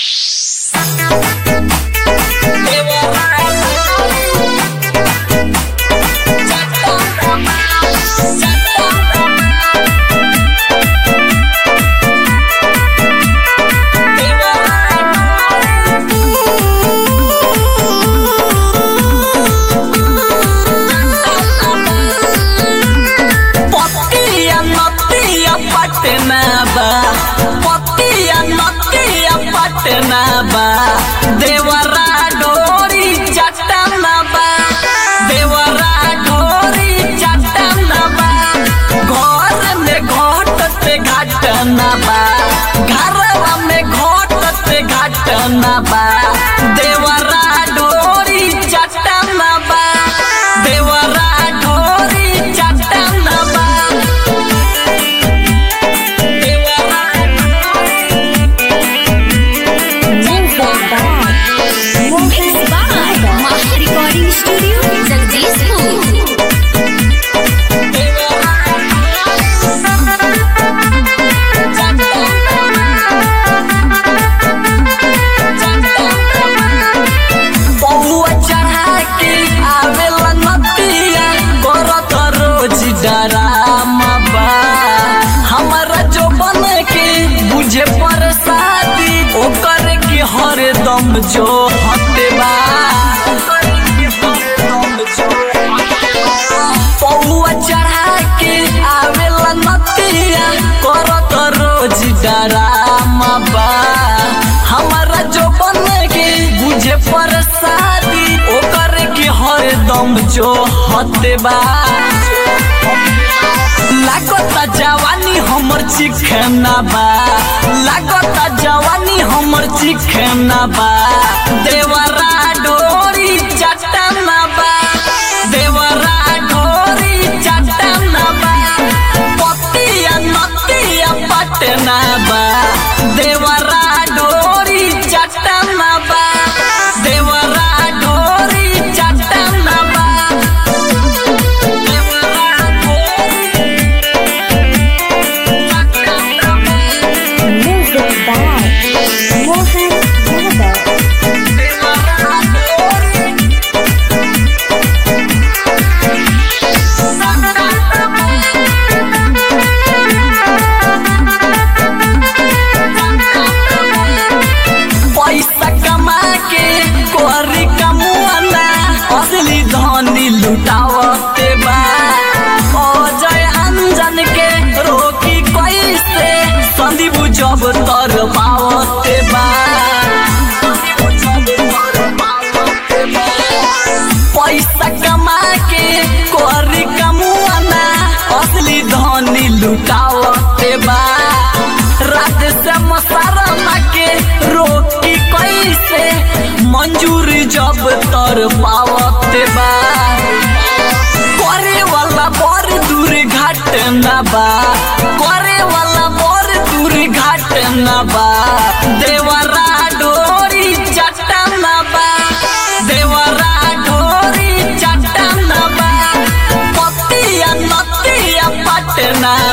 पतिया नतिया पटना बा पतिया नतिया पटना बा देवरा डोरी चटना बा देवरा डोरी चटना बा घर में घटते घटना बा घरवा में घटते घटना बा देवरा डोरी चटना बा देवरा डोरी चटना बा Mixed by Maha Recording Studio, Jagdishpur. पौआ चढ़ा के आवेला नतिया करत रोज डरामा बा हमारा जो बन के बुझे प्रसादी ओकर के हरदम जो हटे बा पौआ चढ़ा के आवेला नतिया करत रोज डरामा बा हमारा जो बन के बुझे प्रसादी ओकर के हरदम जो हते बा लागता जवानी हमर चिखना बा लागता जवानी हमर चिखना बा देवरा डोरी चटना बा देवरा डोरी चटना बा पतिया नतिया पटना बा देवरा डोरी चटना बा देवरा डोरी चटना बा देवरा डोरी चटना बा Music by Mohan Yadav. पैसा कमा के कोरी कमुआना असली धनी लुटावते बा अजय अंजन के रोकी कैसे संदीप जब तर पावते बा पैसा कमा के कोरी कमुआना असली धनी लुटावते बा रात से मसारमा के रोकी कैसे मंजूर जब तर पावते बा करे वाला बड़ दूर घटना बा करे वाला बड़ दूर घटना बा देवरा डोरी चटना बा देवरा डोरी चटना बा पतिया नतिया पटना